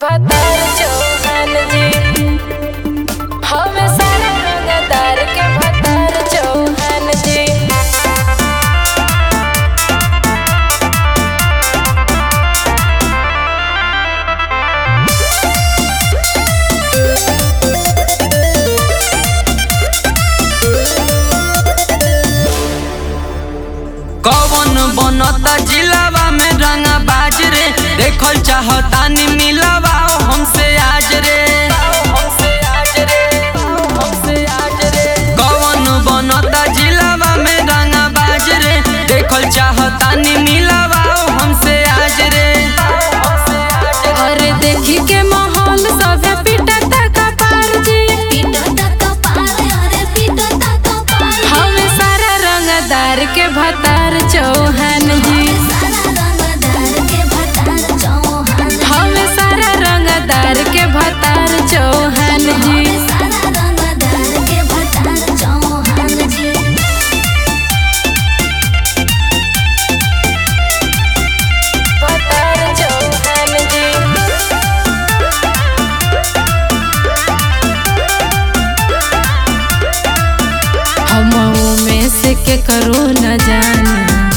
भतार चौहान जी हवे सारा रंगदार के भतार चौहान जी कौन बनता जिलावा में रंगा बाज रे देखल चाहतानी मिलावा हमसे आज रे हमसे आज रे हमसे आज रे कौन बनता जिलावा में रंगा बाज रे देखल चाहतानी मिलावा हमसे आज रे हमसे आज रे अरे देखी के माहौल सब पिटता कपार जी हवे सारा रंगदार के भतार चौहान जी हवे सारा रंगदार के भतार चौहान जी भतार चौहान जी हमों में से के करो न जाने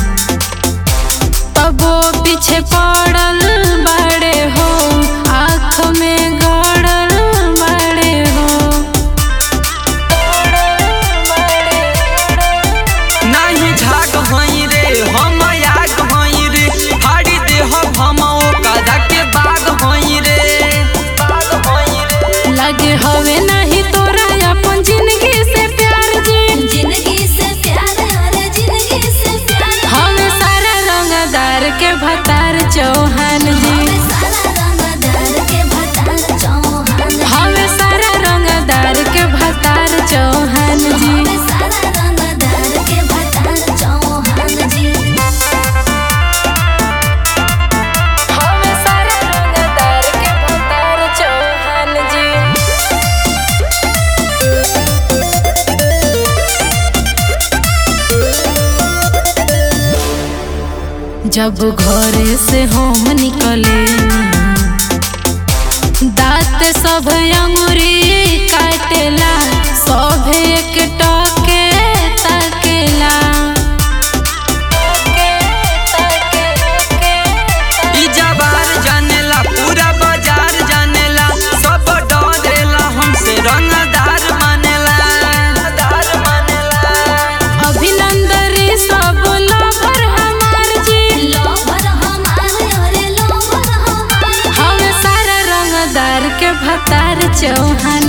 तबो पीछे पड़ल बड़े हो आँख में गड़ल बड़े हो नहीं झाग हई रे हम आग हई रे हाड़ी देह हम कदा के बाग हई रे बाग हई रे लगे हवे नहीं तोरा अपन जिंदगी से प्यार जी हवे सारा रंगदार के भतार चौहान जी हवे सारा रंगदार के भतार चौहान जी हवे सारा रंगदार के भतार चौहान जी जब घरे से हम निकले दांत सब अंगुरी काटेला सब एक टके ताकेला ई जबार जानेला पूरा बाजार जानेला सब डरेला हमसे रंगदार मानेला दार मानेला अभिनंदरी सब लोभर हमार जी हम सारा रंगदार के भतार चौहान